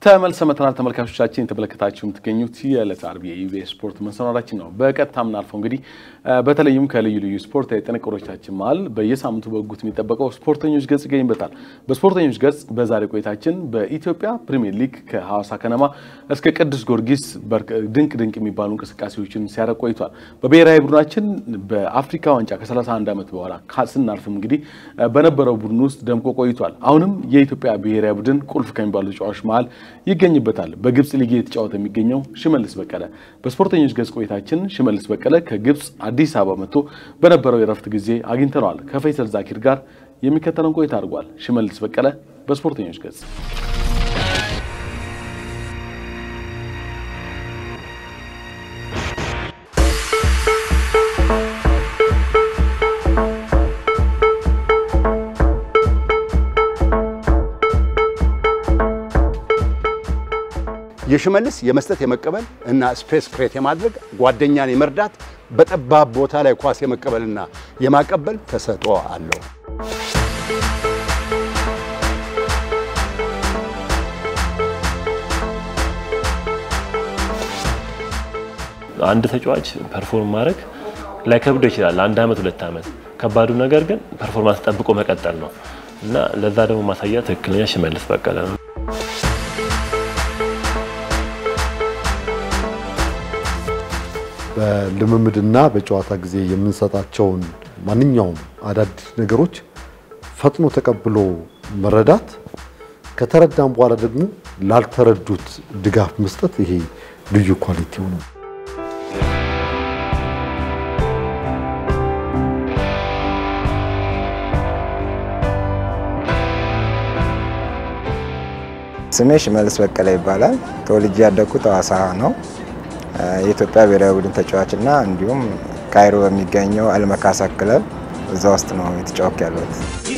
ተመልሰ መተናል ተመልካቾቻችን የተመለከታችሁ የምትገኙት የዕለት አርብ የኢቢኤስ ስፖርት መሰናዳችን ነው። በቀጥታ ምናልፈው እንግዲህ በተለይም ከልዩ ልዩ ስፖርታዊ ጥንቅሮቻችን መሀል በየሳምንቱ በጉት የሚጠበቀው ስፖርተኞች ገጽ ይገኝበታል። በስፖርተኞች ገጽ በዛሬ ቆይታችን በኢትዮጵያ ፕሪሚየር ሊግ ከሐዋሳ ከነማ እስከ ቅዱስ ጊዮርጊስ ድንቅ ድንቅ የሚባሉ እንቅስቃሴዎችን ሲያደርግ ቆይቷል። በብሔራዊ ቡድናችን በአፍሪካ ዋንጫ ከ31 ዓመት በኋላ ስናልፍም እንግዲህ በነበረው ቡድን ውስጥ ደምቆ ቆይቷል። አሁንም የኢትዮጵያ ብሔራዊ ቡድን ቁልፍ ከሚባሉ ተጫዋቾች መሀል ይገኝበታል። በግብፅ ሊግ የተጫወተ የሚገኘው ሽመልስ በቀለ። በስፖርተኞች ገጽ ቆይታችን ሽመልስ በቀለ ከግብፅ አዲስ አበባ መጥቶ በነበረው የረፍት ጊዜ አግኝተነዋል። ከፈይሰል ዛኪር ጋር የሚከተለውን ቆይታ አድርጓል። ሽመልስ በቀለ በስፖርተኞች ገጽ የሽመልስ የመስጠት የመቀበል እና ስፔስ ክሬት የማድረግ ጓደኛን የመርዳት በጠባብ ቦታ ላይ ኳስ የመቀበልና የማቀበል ተሰጥኦ አለው። አንድ ተጫዋች ፐርፎርም ማድረግ ላይከብደው ይችላል፣ አንድ አመት ሁለት አመት። ከባዱ ነገር ግን ፐርፎርማንስ ጠብቆ መቀጠል ነው እና ለዛ ደግሞ ማሳያ ትክክለኛ ሽመልስ በቀለ ነው። በልምምድና በጨዋታ ጊዜ የምንሰጣቸውን ማንኛውም አዳዲስ ነገሮች ፈጥኖ ተቀብሎ መረዳት፣ ከተረዳም በኋላ ደግሞ ላልተረዱት ድጋፍ መስጠት ይሄ ልዩ ኳሊቲው ነው። ስሜ ሽመልስ በቀለ ይባላል። ተወልጄ ያደግኩት ሐዋሳ ነው። የኢትዮጵያ ብሔራዊ ቡድን ተጫዋችና እንዲሁም ካይሮ በሚገኘው አልመካሳ ክለብ እዛ ውስጥ ነው የተጫወክ ያለሁት።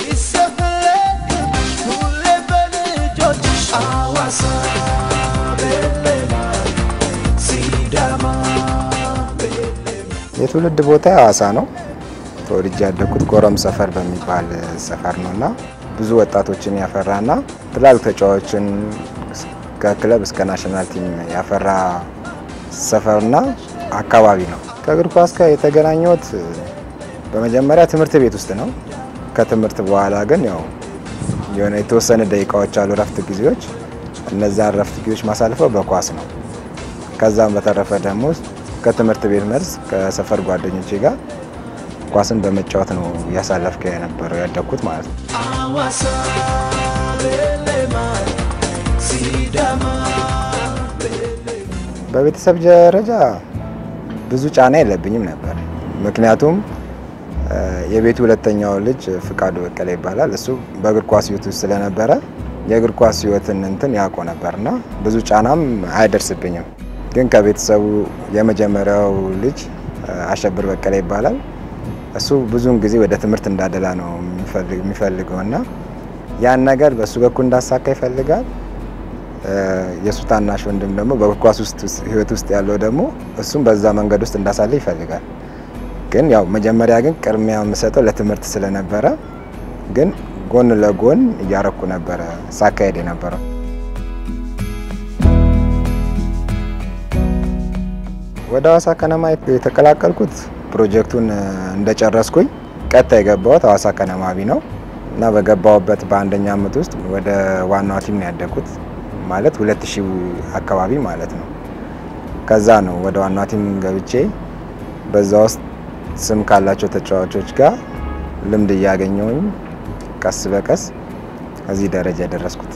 የትውልድ ቦታ ሐዋሳ ነው። ተወልጄ ያደግኩት ጎረም ሰፈር በሚባል ሰፈር ነው እና ብዙ ወጣቶችን ያፈራና ትላልቅ ተጫዋቾችን ከክለብ እስከ ናሽናል ቲም ያፈራ ሰፈርና አካባቢ ነው። ከእግር ኳስ ጋር የተገናኘሁት በመጀመሪያ ትምህርት ቤት ውስጥ ነው። ከትምህርት በኋላ ግን ያው የሆነ የተወሰነ ደቂቃዎች አሉ ረፍት ጊዜዎች፣ እነዛን ረፍት ጊዜዎች ማሳልፈው በኳስ ነው። ከዛም በተረፈ ደግሞ ከትምህርት ቤት መልስ ከሰፈር ጓደኞቼ ጋር ኳስን በመጫወት ነው እያሳለፍከ የነበረው ያደግኩት ማለት ነው። በቤተሰብ ደረጃ ብዙ ጫና የለብኝም ነበር። ምክንያቱም የቤቱ ሁለተኛው ልጅ ፍቃዱ በቀለ ይባላል። እሱ በእግር ኳስ ሕይወት ውስጥ ስለነበረ የእግር ኳስ ሕይወትን እንትን ያውቆ ነበርና ብዙ ጫናም አይደርስብኝም። ግን ከቤተሰቡ የመጀመሪያው ልጅ አሸብር በቀለ ይባላል። እሱ ብዙውን ጊዜ ወደ ትምህርት እንዳደላ ነው የሚፈልገው እና ያን ነገር በእሱ በኩል እንዳሳካ ይፈልጋል። የእሱ ታናሽ ወንድም ደግሞ በእግር ኳስ ውስጥ ህይወት ውስጥ ያለው ደግሞ እሱም በዛ መንገድ ውስጥ እንዳሳለ ይፈልጋል። ግን ያው መጀመሪያ ግን ቅድሚያ የምሰጠው ለትምህርት ስለነበረ ግን ጎን ለጎን እያረኩ ነበረ ሳካሄድ የነበረው። ወደ ሐዋሳ ከነማ የተቀላቀልኩት ፕሮጀክቱን እንደጨረስኩኝ ቀጥታ የገባሁት ሐዋሳ ከነማ ቢ ነው እና በገባሁበት በአንደኛ ዓመት ውስጥ ወደ ዋናው ቲም ነው ያደግኩት ማለት ሁለት ሺህ አካባቢ ማለት ነው። ከዛ ነው ወደ ዋናው ቲም ገብቼ በዛ ውስጥ ስም ካላቸው ተጫዋቾች ጋር ልምድ እያገኘውኝ ቀስ በቀስ እዚህ ደረጃ የደረስኩት።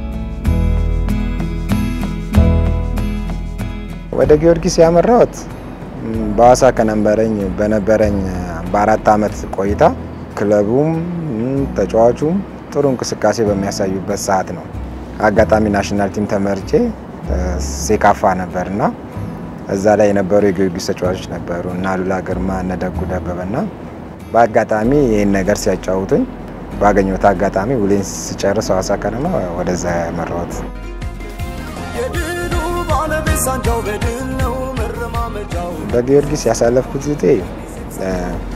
ወደ ጊዮርጊስ ያመራሁት በሐዋሳ ከነበረኝ በነበረኝ በአራት ዓመት ቆይታ ክለቡም ተጫዋቹም ጥሩ እንቅስቃሴ በሚያሳዩበት ሰዓት ነው። አጋጣሚ ናሽናል ቲም ተመርጬ ሴካፋ ነበር እና እዛ ላይ የነበሩ የጊዮርጊስ ተጫዋቾች ነበሩ እና አሉላ ግርማ፣ እነ ደጉ ደበበና በአጋጣሚ ይህን ነገር ሲያጫውቱኝ ባገኘሁት አጋጣሚ ውሌን ስጨርስ ሐዋሳ ከነማ ወደዛ ያመራሁት። በጊዮርጊስ ያሳለፍኩት ጊዜ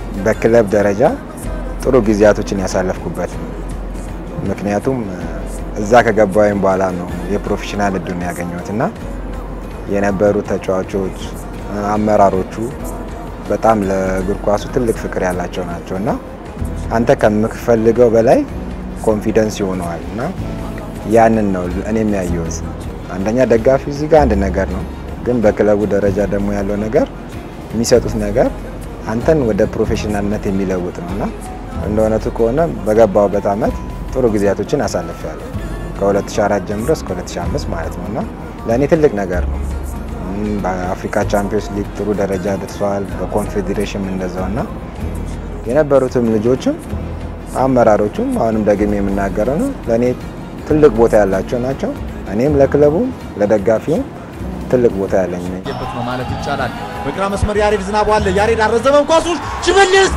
በክለብ ደረጃ ጥሩ ጊዜያቶችን ያሳለፍኩበት ምክንያቱም እዛ ከገባሁኝ በኋላ ነው የፕሮፌሽናል እድሉን ያገኘሁት እና የነበሩት ተጫዋቾች አመራሮቹ በጣም ለእግር ኳሱ ትልቅ ፍቅር ያላቸው ናቸው እና አንተ ከምትፈልገው በላይ ኮንፊደንስ ይሆነዋል እና ያንን ነው እኔም ያየሁት። አንደኛ ደጋፊ እዚህ ጋር አንድ ነገር ነው፣ ግን በክለቡ ደረጃ ደግሞ ያለው ነገር የሚሰጡት ነገር አንተን ወደ ፕሮፌሽናልነት የሚለውጥ ነው እና እንደ እውነቱ ከሆነ በገባሁበት አመት ጥሩ ጊዜያቶችን አሳልፌያለሁ። ከ2004 ጀምሮ እስከ 2005 ማለት ነው እና ለእኔ ትልቅ ነገር ነው። በአፍሪካ ቻምፒዮንስ ሊግ ጥሩ ደረጃ ደርሰዋል። በኮንፌዴሬሽን እንደዛው እና የነበሩትም ልጆችም አመራሮቹም አሁንም ደግሜ የምናገረው ነው ለእኔ ትልቅ ቦታ ያላቸው ናቸው። እኔም ለክለቡም ለደጋፊውም ትልቅ ቦታ ያለኝ ነኝ ነው ማለት ይቻላል። በግራ መስመር ያሬድ ዝናቡ አለ። ያሬድ አረዘመም ኳሱን ሽመልስ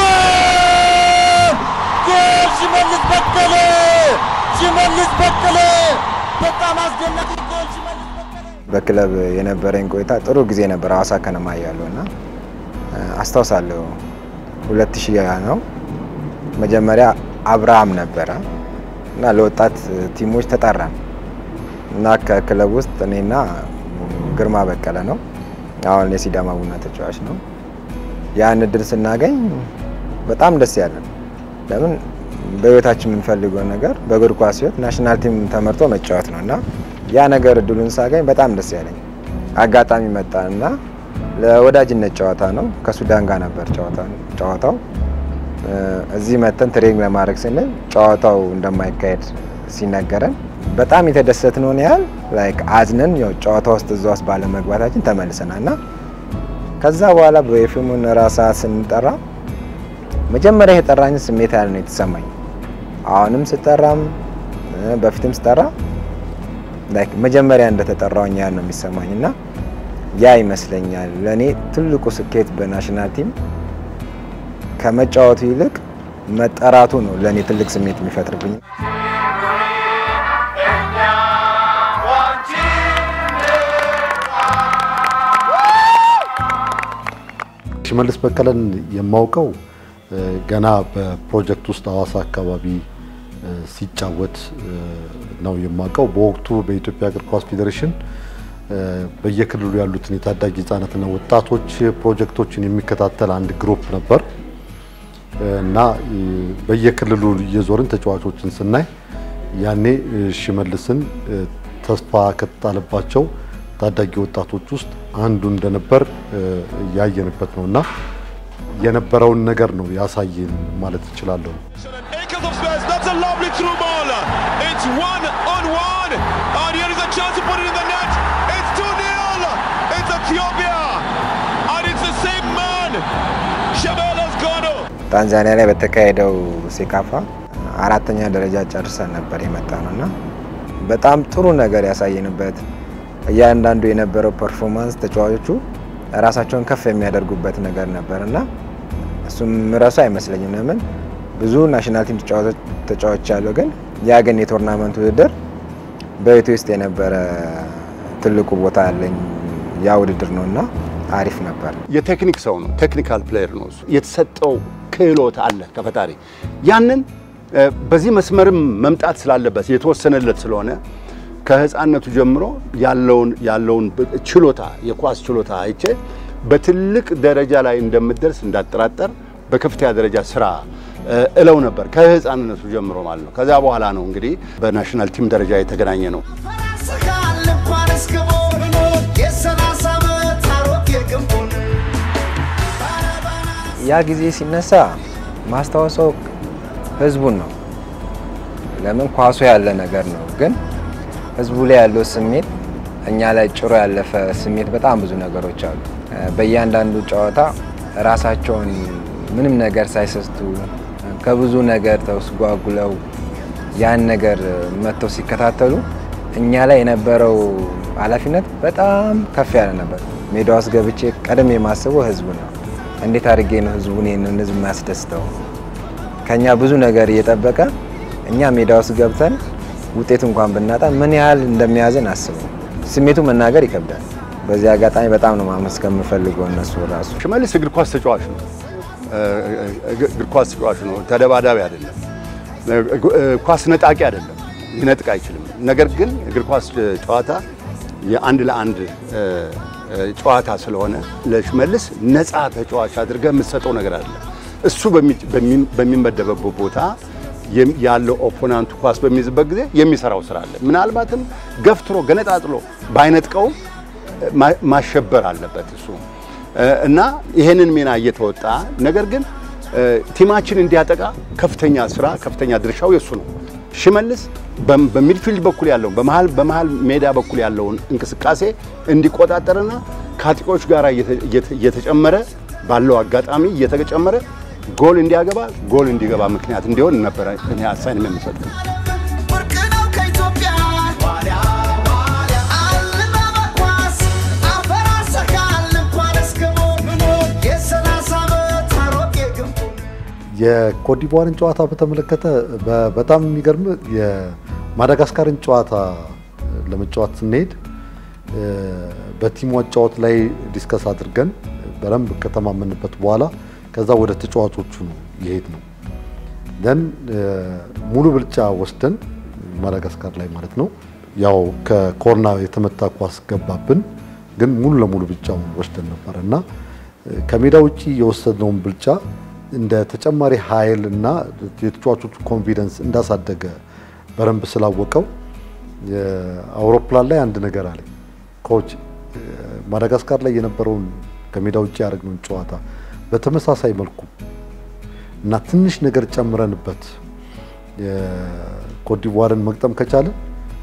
ጎል! ጎል! ሽመልስ በቀለ! ሽመልስ በቀለ! በጣም አስደናቂ ጎል! ሽመልስ በቀለ! በክለብ የነበረኝ ቆይታ ጥሩ ጊዜ ነበር። ሀዋሳ ከነማ እያለሁ እና አስታውሳለሁ ሁለት ሺህ ነው መጀመሪያ አብርሃም ነበረ እና ለወጣት ቲሞች ተጠራን እና ከክለብ ውስጥ እኔና ግርማ በቀለ ነው አሁን የሲዳማ ቡና ተጫዋች ነው። ያን እድል ስናገኝ በጣም ደስ ያለን። ለምን በህይወታችን የምንፈልገው ነገር በእግር ኳስ ህይወት ናሽናል ቲም ተመርጦ መጫወት ነው እና ያ ነገር እድሉን ሳገኝ በጣም ደስ ያለኝ አጋጣሚ መጣ እና ለወዳጅነት ጨዋታ ነው። ከሱዳን ጋር ነበር ጨዋታው። እዚህ መተን ትሬኒንግ ለማድረግ ስንል ጨዋታው እንደማይካሄድ ሲነገረን በጣም የተደሰትነውን ያህል ላይክ አዝነን ያው ጨዋታ ውስጥ እዛ ውስጥ ባለመግባታችን ተመልሰናል እና ከዛ በኋላ በኤፍኤሙን ራሳ ስንጠራ መጀመሪያ የጠራኝ ስሜት ያህል ነው የተሰማኝ። አሁንም ስጠራም በፊትም ስጠራ ላይክ መጀመሪያ እንደተጠራውኝ ያህል ነው የሚሰማኝ እና ያ ይመስለኛል ለእኔ ትልቁ ስኬት በናሽናል ቲም ከመጫወቱ ይልቅ መጠራቱ ነው ለእኔ ትልቅ ስሜት የሚፈጥርብኝ። ሽመልስ በቀለን የማውቀው ገና በፕሮጀክት ውስጥ ሀዋሳ አካባቢ ሲጫወት ነው የማውቀው። በወቅቱ በኢትዮጵያ እግር ኳስ ፌዴሬሽን በየክልሉ ያሉትን የታዳጊ ህጻናትና ወጣቶች ፕሮጀክቶችን የሚከታተል አንድ ግሩፕ ነበር እና በየክልሉ እየዞርን ተጫዋቾችን ስናይ ያኔ ሽመልስን ተስፋ ከተጣለባቸው ታዳጊ ወጣቶች ውስጥ አንዱ እንደነበር ያየንበት ነው እና የነበረውን ነገር ነው ያሳየን ማለት እችላለሁ። Acres of space. That's a lovely through ball. It's one on one. And here is a chance to put it in the net. It's 2 0. It's Ethiopia. And it's the same man. Shabelas Gono. ታንዛኒያ ላይ በተካሄደው ሴካፋ አራተኛ ደረጃ ጨርሰን ነበር የመጣ ነው እና በጣም ጥሩ ነገር ያሳየንበት እያንዳንዱ የነበረው ፐርፎርማንስ ተጫዋቾቹ ራሳቸውን ከፍ የሚያደርጉበት ነገር ነበር እና እሱም ምረሱ አይመስለኝም። ለምን ብዙ ናሽናል ቲም ተጫዋች ያለው ግን ያ ግን የቶርናመንት ውድድር በቤት ውስጥ የነበረ ትልቁ ቦታ ያለኝ ያ ውድድር ነው እና አሪፍ ነበር። የቴክኒክ ሰው ነው። ቴክኒካል ፕሌየር ነው እሱ። የተሰጠው ክህሎት አለ ከፈጣሪ። ያንን በዚህ መስመርም መምጣት ስላለበት የተወሰነለት ስለሆነ ከህፃነቱ ጀምሮ ያለውን ያለውን ችሎታ የኳስ ችሎታ አይቼ በትልቅ ደረጃ ላይ እንደምደርስ እንዳጠራጠር በከፍተኛ ደረጃ ስራ እለው ነበር ከህፃንነቱ ጀምሮ ማለት ነው። ከዛ በኋላ ነው እንግዲህ በናሽናል ቲም ደረጃ የተገናኘ ነው። ያ ጊዜ ሲነሳ ማስታወሰው ህዝቡን ነው። ለምን ኳሱ ያለ ነገር ነው፣ ግን ህዝቡ ላይ ያለው ስሜት እኛ ላይ ጭሮ ያለፈ ስሜት በጣም ብዙ ነገሮች አሉ። በእያንዳንዱ ጨዋታ ራሳቸውን ምንም ነገር ሳይሰስቱ ከብዙ ነገር ተስጓጉለው ያን ነገር መጥተው ሲከታተሉ እኛ ላይ የነበረው ኃላፊነት በጣም ከፍ ያለ ነበር። ሜዳ ውስጥ ገብቼ ቀደም የማስበው ህዝቡ ነው። እንዴት አድርጌ ነው ህዝቡን ይህንን ህዝብ የሚያስደስተው? ከኛ ብዙ ነገር እየጠበቀ እኛ ሜዳ ውስጥ ገብተን ውጤት እንኳን ብናጣ ምን ያህል እንደሚያዝን አስበው። ስሜቱ መናገር ይከብዳል። በዚህ አጋጣሚ በጣም ነው ማመስገን የምፈልገው እነሱ ራሱ ሽመልስ እግር ኳስ ተጫዋች ነው። እግር ኳስ ተጫዋች ነው። ተደባዳቢ አይደለም። ኳስ ነጣቂ አይደለም። ሊነጥቅ አይችልም። ነገር ግን እግር ኳስ ጨዋታ የአንድ ለአንድ ጨዋታ ስለሆነ ለሽመልስ ነፃ ተጫዋች አድርገህ የምትሰጠው ነገር አለ። እሱ በሚመደበበት ቦታ ያለው ኦፖናንቱ ኳስ በሚይዝበት ጊዜ የሚሰራው ስራ አለ። ምናልባትም ገፍትሮ ገነጣጥሎ ባይነጥቀውም ማሸበር አለበት እሱ እና ይሄንን ሚና እየተወጣ ነገር ግን ቲማችን እንዲያጠቃ ከፍተኛ ስራ ከፍተኛ ድርሻው የሱ ነው። ሽመልስ በሚድፊልድ በኩል ያለውን በመሃል በመሃል ሜዳ በኩል ያለውን እንቅስቃሴ እንዲቆጣጠርና ከአጥቂዎች ጋር እየተጨመረ ባለው አጋጣሚ እየተጨመረ ጎል እንዲያገባ ጎል እንዲገባ ምክንያት እንዲሆን ነበረ እኔ አሳይንም የምሰጠው። የኮትዲቯርን ጨዋታ በተመለከተ በጣም የሚገርም የማዳጋስካርን ጨዋታ ለመጫወት ስንሄድ በቲሙ አጫወት ላይ ዲስከስ አድርገን በደንብ ከተማመንበት በኋላ ከዛ ወደ ተጫዋቾቹ ነው የሄድ ነው ደን ሙሉ ብልጫ ወስደን ማዳጋስካር ላይ ማለት ነው። ያው ከኮርና የተመታ ኳስ ገባብን፣ ግን ሙሉ ለሙሉ ብልጫውን ወስደን ነበር እና ከሜዳ ውጭ የወሰድነውን ብልጫ እንደ ተጨማሪ ኃይል እና የተጫዋቾቹ ኮንፊደንስ እንዳሳደገ በደንብ ስላወቀው አውሮፕላን ላይ አንድ ነገር አለ ኮች ማዳጋስካር ላይ የነበረውን ከሜዳ ውጭ ያደረግነውን ጨዋታ በተመሳሳይ መልኩ እና ትንሽ ነገር ጨምረንበት የኮትዲቯርን መግጠም ከቻለን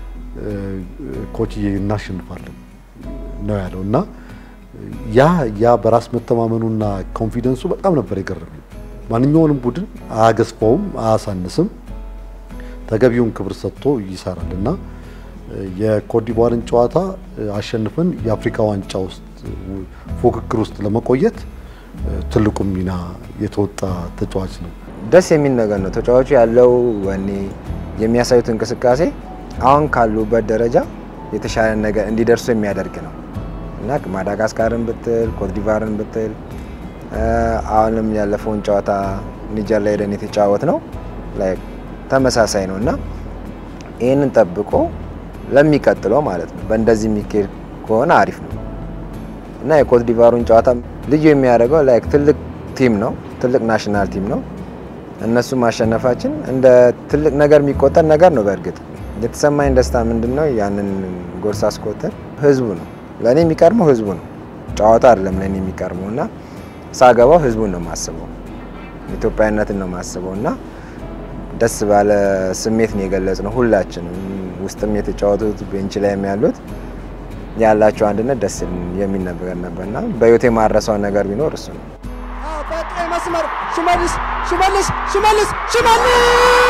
ኮችዬ እናሸንፋለን ነው ያለው እና ያ ያ በራስ መተማመኑና ኮንፊደንሱ በጣም ነበር የገረመኝ። ማንኛውንም ቡድን አያገዝፈውም፣ አያሳንስም፣ ተገቢውን ክብር ሰጥቶ ይሰራል እና የኮትዲቯርን ጨዋታ አሸንፈን የአፍሪካ ዋንጫ ውስጥ ፉክክር ውስጥ ለመቆየት ትልቁም ሚና የተወጣ ተጫዋች ነው። ደስ የሚል ነገር ነው። ተጫዋቹ ያለው ወኔ የሚያሳዩት እንቅስቃሴ አሁን ካሉበት ደረጃ የተሻለ ነገር እንዲደርሱ የሚያደርግ ነው እና ማዳጋስካርን ብትል ኮትዲቯርን ብትል አሁንም ያለፈውን ጨዋታ ኒጀር ላይ ሄደን የተጫወት ነው ተመሳሳይ ነው እና ይህንን ጠብቆ ለሚቀጥለው ማለት ነው በእንደዚህ የሚካሄድ ከሆነ አሪፍ ነው እና የኮትዲቯሩን ጨዋታ ልዩ የሚያደርገው ላይክ ትልቅ ቲም ነው፣ ትልቅ ናሽናል ቲም ነው። እነሱ ማሸነፋችን እንደ ትልቅ ነገር የሚቆጠር ነገር ነው። በእርግጥ የተሰማኝ ደስታ ምንድን ነው? ያንን ጎል ሳስቆጥር ህዝቡ ነው ለእኔ የሚቀርመው ህዝቡ ነው። ጨዋታ አይደለም ለእኔ የሚቀርመው እና ሳገባው ህዝቡን ነው የማስበው፣ ኢትዮጵያዊነትን ነው የማስበው እና ደስ ባለ ስሜት ነው የገለጽ ነው ሁላችንም፣ ውስጥም የተጫወቱት ቤንች ላይም ያሉት ያላቸው አንድነት ደስ የሚል ነገር ነበርና በህይወቴ የማረሰው ነገር ቢኖር እሱ ነው። በቀይ መስመር ሽመልስ ሽመልስ ሽመልስ ሽመልስ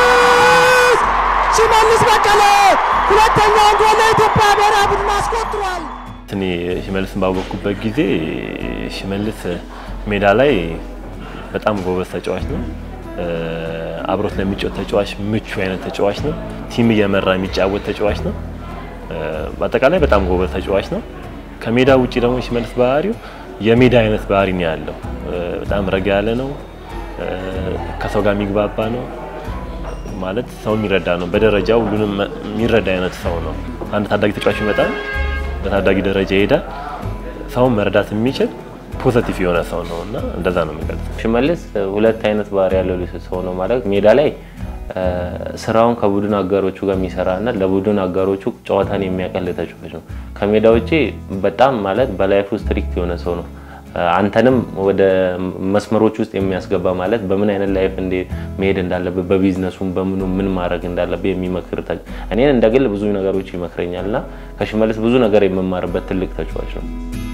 ሽመልስ በቀለ ሁለተኛውን ጎል ለኢትዮጵያ ብሔራዊ ቡድን አስቆጥሯል። እኔ ሽመልስን ባወቅኩበት ጊዜ ሽመልስ ሜዳ ላይ በጣም ጎበዝ ተጫዋች ነው። አብሮት ለሚጫወት ተጫዋች ምቹ አይነት ተጫዋች ነው። ቲም እየመራ የሚጫወት ተጫዋች ነው። በአጠቃላይ በጣም ጎበዝ ተጫዋች ነው። ከሜዳ ውጭ ደግሞ ሽመልስ ባህሪው የሜዳ አይነት ባህሪ ነው ያለው። በጣም ረጋ ያለ ነው። ከሰው ጋር የሚግባባ ነው ማለት ሰው የሚረዳ ነው። በደረጃው ሁሉንም የሚረዳ አይነት ሰው ነው። አንድ ታዳጊ ተጫዋች ይመጣል፣ በታዳጊ ደረጃ ይሄዳል። ሰውን መረዳት የሚችል ፖዘቲቭ የሆነ ሰው ነው እና እንደዛ ነው የሚገልጸው። ሽመልስ ሁለት አይነት ባህሪ ያለው ሰው ነው ማለት ሜዳ ላይ ስራውን ከቡድን አጋሮቹ ጋር የሚሰራ እና ለቡድን አጋሮቹ ጨዋታን የሚያቀል ተጫዋች ነው። ከሜዳ ውጭ በጣም ማለት በላይፍ ስትሪክት የሆነ ሰው ነው። አንተንም ወደ መስመሮች ውስጥ የሚያስገባ ማለት በምን አይነት ላይፍ እንደ መሄድ እንዳለብህ በቢዝነሱም በምኑ ምን ማድረግ እንዳለብህ የሚመክር እኔን እንደ ግል ብዙ ነገሮች ይመክረኛል እና ከሽመልስ ብዙ ነገር የምማርበት ትልቅ ተጫዋች ነው።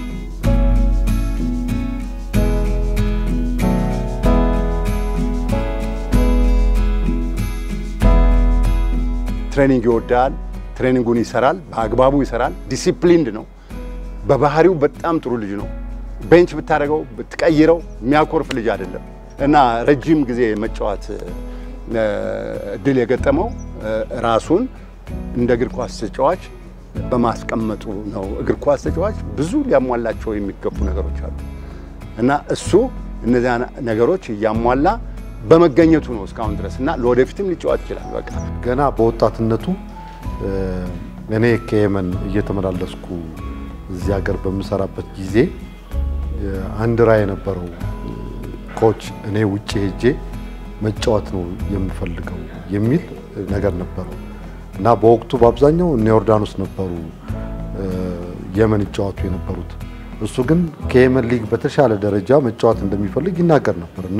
ትሬኒንግ ይወዳል። ትሬኒንጉን ይሰራል፣ በአግባቡ ይሰራል። ዲሲፕሊንድ ነው። በባህሪው በጣም ጥሩ ልጅ ነው። ቤንች ብታደርገው ብትቀይረው የሚያኮርፍ ልጅ አይደለም እና ረጅም ጊዜ መጫወት እድል የገጠመው ራሱን እንደ እግር ኳስ ተጫዋች በማስቀመጡ ነው። እግር ኳስ ተጫዋች ብዙ ሊያሟላቸው የሚገቡ ነገሮች አሉ እና እሱ እነዚያ ነገሮች እያሟላ በመገኘቱ ነው እስካሁን ድረስ እና ለወደፊትም ሊጫወት ይችላል። በቃ ገና በወጣትነቱ እኔ ከየመን እየተመላለስኩ እዚህ ሀገር በምሰራበት ጊዜ አንድ ራዕይ የነበረው ኮች እኔ ውጭ ሄጄ መጫወት ነው የምፈልገው የሚል ነገር ነበረው እና በወቅቱ በአብዛኛው እነ ዮርዳኖስ ነበሩ የመን ይጫወቱ የነበሩት። እሱ ግን ከየመን ሊግ በተሻለ ደረጃ መጫወት እንደሚፈልግ ይናገር ነበር እና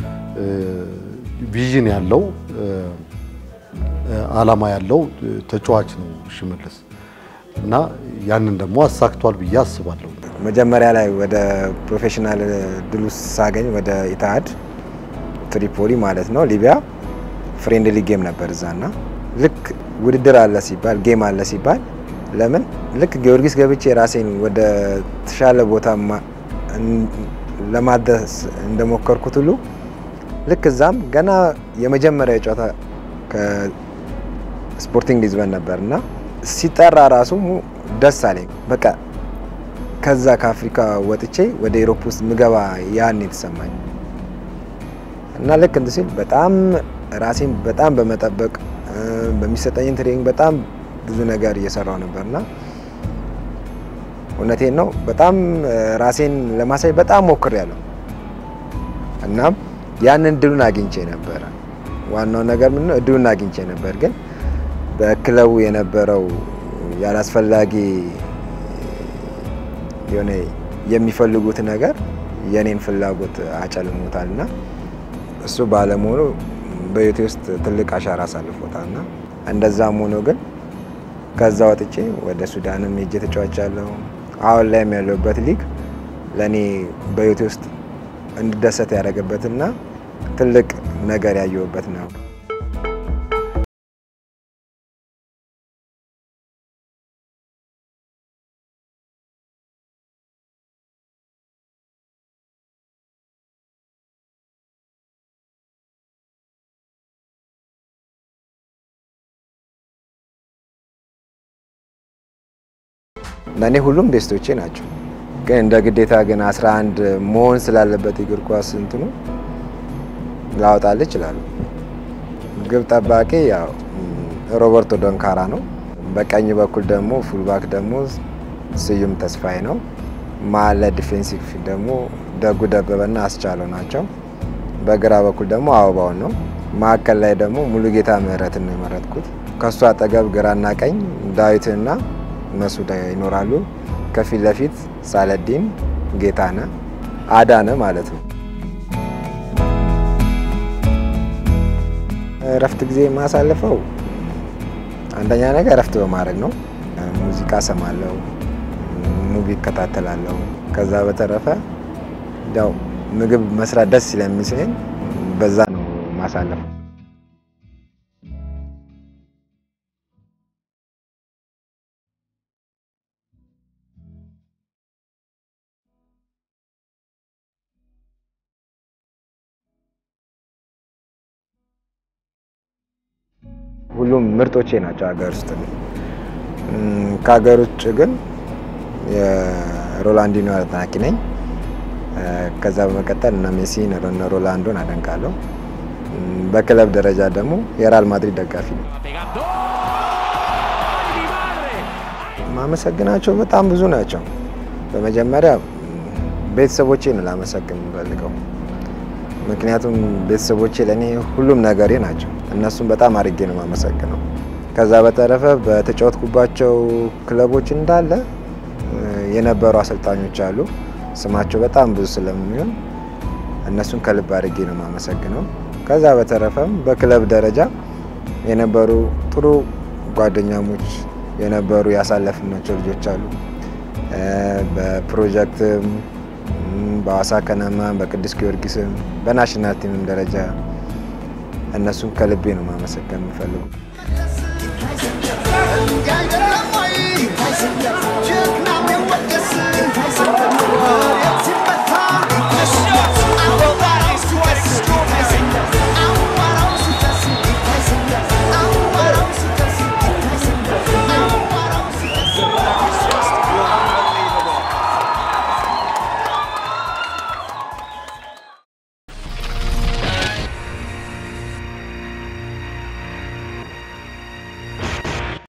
ቪዥን ያለው አላማ ያለው ተጫዋች ነው ሽመልስ እና ያንን ደግሞ አሳክቷል ብዬ አስባለሁ። መጀመሪያ ላይ ወደ ፕሮፌሽናል ድሉ ሳገኝ ወደ ኢትሃድ ትሪፖሊ ማለት ነው ሊቢያ ፍሬንድሊ ጌም ነበር እዛና ልክ ውድድር አለ ሲባል ጌም አለ ሲባል ለምን ልክ ጊዮርጊስ ገብቼ ራሴን ወደ ተሻለ ቦታ ለማድረስ እንደሞከርኩት ሁሉ ልክ እዛም ገና የመጀመሪያ ጨዋታ ከስፖርቲንግ ሊዝበን ነበር እና ሲጠራ ራሱ ደስ አለኝ። በቃ ከዛ ከአፍሪካ ወጥቼ ወደ ኤሮፕ ውስጥ ምገባ ያን የተሰማኝ እና ልክ እንትን ሲል በጣም ራሴን በጣም በመጠበቅ በሚሰጠኝን ትሬኒንግ በጣም ብዙ ነገር እየሰራው ነበር እና እውነቴን ነው በጣም ራሴን ለማሳይ በጣም ሞክሬያለሁ። እናም ያንን እድሉን አግኝቼ ነበረ። ዋናው ነገር ምን ነው እድሉን አግኝቼ ነበር፣ ግን በክለቡ የነበረው ያላስፈላጊ የሆነ የሚፈልጉት ነገር የኔን ፍላጎት አጨልሞታል እና እሱ ባለመሆኑ በህይወቴ ውስጥ ትልቅ አሻራ አሳልፎታል እና እንደዛም ሆኖ ግን ከዛ ወጥቼ ወደ ሱዳንም ሄጄ ተጫውቻለሁ። አሁን ላይም ያለሁበት ሊግ ለእኔ በህይወቴ ውስጥ እንድደሰት ያደረገበትና ትልቅ ነገር ያየሁበት ነው። ለእኔ ሁሉም ቤስቶቼ ናቸው። ግን እንደ ግዴታ ግን 11 መሆን ስላለበት እግር ኳስ እንትኑ ላወጣልህ ይችላሉ። ግብ ጠባቂ ያው ሮበርቶ ዶንካራ ነው። በቀኝ በኩል ደግሞ ፉልባክ ደግሞ ስዩም ተስፋዬ ነው። መሀል ላይ ዲፌንሲቭ ደግሞ ደጉ ደበበና አስቻለው ናቸው። በግራ በኩል ደግሞ አበባውን ነው። ማዕከል ላይ ደግሞ ሙሉጌታ ምህረትን ነው የመረጥኩት። ከእሱ አጠገብ ግራና ቀኝ ዳዊትና መሱድ ይኖራሉ። ከፊት ለፊት ሳለዲን ጌታነ አዳነ ማለት ነው። እረፍት ጊዜ የማሳልፈው አንደኛ ነገር እረፍት በማድረግ ነው። ሙዚቃ ሰማለሁ፣ ሙቪ እከታተላለሁ። ከዛ በተረፈ ያው ምግብ መስራት ደስ ስለሚስለኝ በዛ ነው ማሳለፈው። ሁሉም ምርጦቼ ናቸው ሀገር ውስጥ። ከሀገር ውጭ ግን የሮላንዲኖ አድናቂ ነኝ። ከዛ በመቀጠል እነ ሜሲን እነ ሮላንዶን አደንቃለሁ። በክለብ ደረጃ ደግሞ የሪያል ማድሪድ ደጋፊ ነው። ማመሰግናቸው በጣም ብዙ ናቸው። በመጀመሪያ ቤተሰቦቼ ነው ላመሰግን የምፈልገው። ምክንያቱም ቤተሰቦቼ ለእኔ ሁሉም ነገሬ ናቸው። እነሱም በጣም አድርጌ ነው የማመሰግነው። ከዛ በተረፈ በተጫወትኩባቸው ክለቦች እንዳለ የነበሩ አሰልጣኞች አሉ። ስማቸው በጣም ብዙ ስለሚሆን እነሱን ከልብ አድርጌ ነው የማመሰግነው። ከዛ በተረፈም በክለብ ደረጃ የነበሩ ጥሩ ጓደኛሞች የነበሩ ያሳለፍናቸው ልጆች አሉ። በፕሮጀክትም በሐዋሳ ከነማ በቅዱስ ጊዮርጊስም በናሽናል ቲምም ደረጃ እነሱን ከልቤ ነው ማመሰገን የምፈልገው።